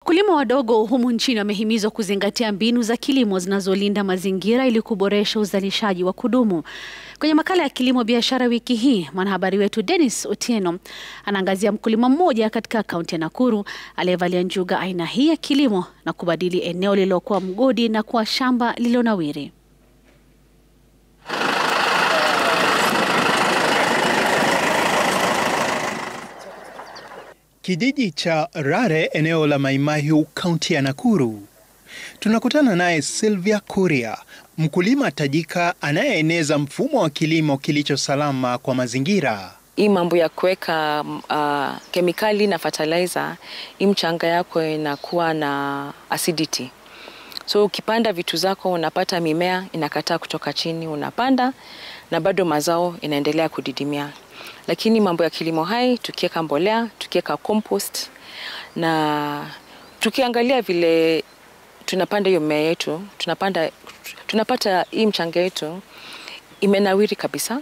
Wakulima wadogo humu nchini wamehimizwa kuzingatia mbinu za kilimo zinazolinda mazingira ili kuboresha uzalishaji wa kudumu. Kwenye makala ya kilimo biashara wiki hii, mwanahabari wetu Dennis Otieno anaangazia mkulima mmoja katika kaunti ya Nakuru aliyevalia njuga aina hii ya kilimo na kubadili eneo lililokuwa mgodi na kuwa shamba lililonawiri. Kijiji cha Rare eneo la Maimahiu kaunti ya Nakuru. Tunakutana naye Sylvia Kuria, mkulima tajika anayeeneza mfumo wa kilimo kilicho salama kwa mazingira. Hii mambo ya kuweka uh, kemikali na fertilizer, hii mchanga yako inakuwa na acidity. So ukipanda vitu zako unapata mimea inakataa kutoka chini, unapanda na bado mazao inaendelea kudidimia. Lakini mambo ya kilimo hai, tukiweka mbolea, tukiweka compost na tukiangalia vile tunapanda hiyo mimea yetu, tunapanda tunapata hii mchanga yetu imenawiri kabisa.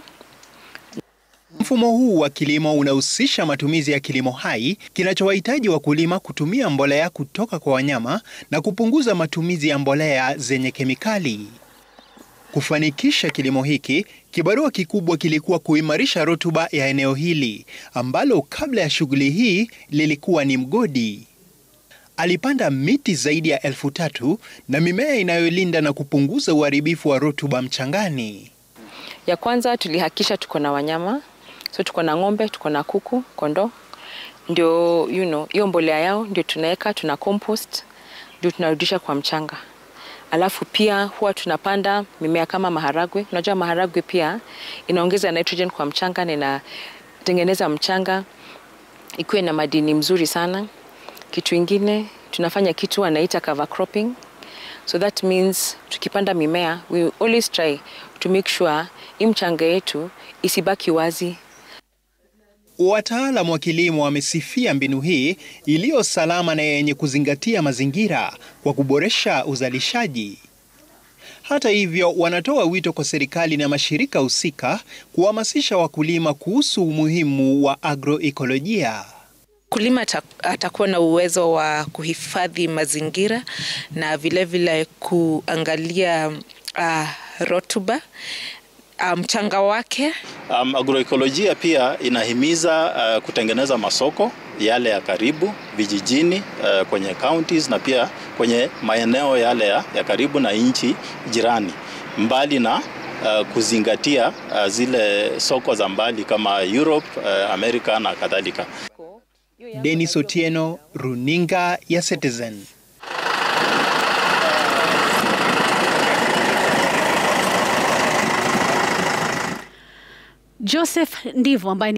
Mfumo huu wa kilimo unahusisha matumizi ya kilimo hai kinachowahitaji wakulima kutumia mbolea kutoka kwa wanyama na kupunguza matumizi ya mbolea zenye kemikali. Kufanikisha kilimo hiki, kibarua kikubwa kilikuwa kuimarisha rutuba ya eneo hili ambalo kabla ya shughuli hii lilikuwa ni mgodi. Alipanda miti zaidi ya elfu tatu na mimea inayolinda na kupunguza uharibifu wa rutuba mchangani. Ya kwanza tulihakikisha tuko na wanyama, so tuko na ng'ombe, tuko na kuku, kondoo, ndio you know, hiyo mbolea yao ndio tunaweka, tuna compost, ndio tunarudisha kwa mchanga. Alafu pia huwa tunapanda mimea kama maharagwe. Unajua maharagwe pia inaongeza nitrogen kwa mchanga na inatengeneza mchanga ikuwe na madini mzuri sana. Kitu ingine tunafanya kitu wanaita cover cropping. So that means tukipanda mimea we always try to make sure hii mchanga yetu isibaki wazi. Wataalamu wa kilimo wamesifia mbinu hii iliyo salama na yenye kuzingatia mazingira kwa kuboresha uzalishaji. Hata hivyo, wanatoa wito kwa serikali na mashirika husika kuhamasisha wakulima kuhusu umuhimu wa agroekolojia. Mkulima atakuwa na uwezo wa kuhifadhi mazingira na vilevile vile kuangalia uh, rotuba mchanga um, wake. Um, agroekolojia pia inahimiza uh, kutengeneza masoko yale ya karibu vijijini, uh, kwenye counties na pia kwenye maeneo yale ya, ya karibu na nchi jirani, mbali na uh, kuzingatia uh, zile soko za mbali kama Europe, uh, Amerika na kadhalika. Dennis Otieno, Runinga ya Citizen. Joseph Ndivo ambaye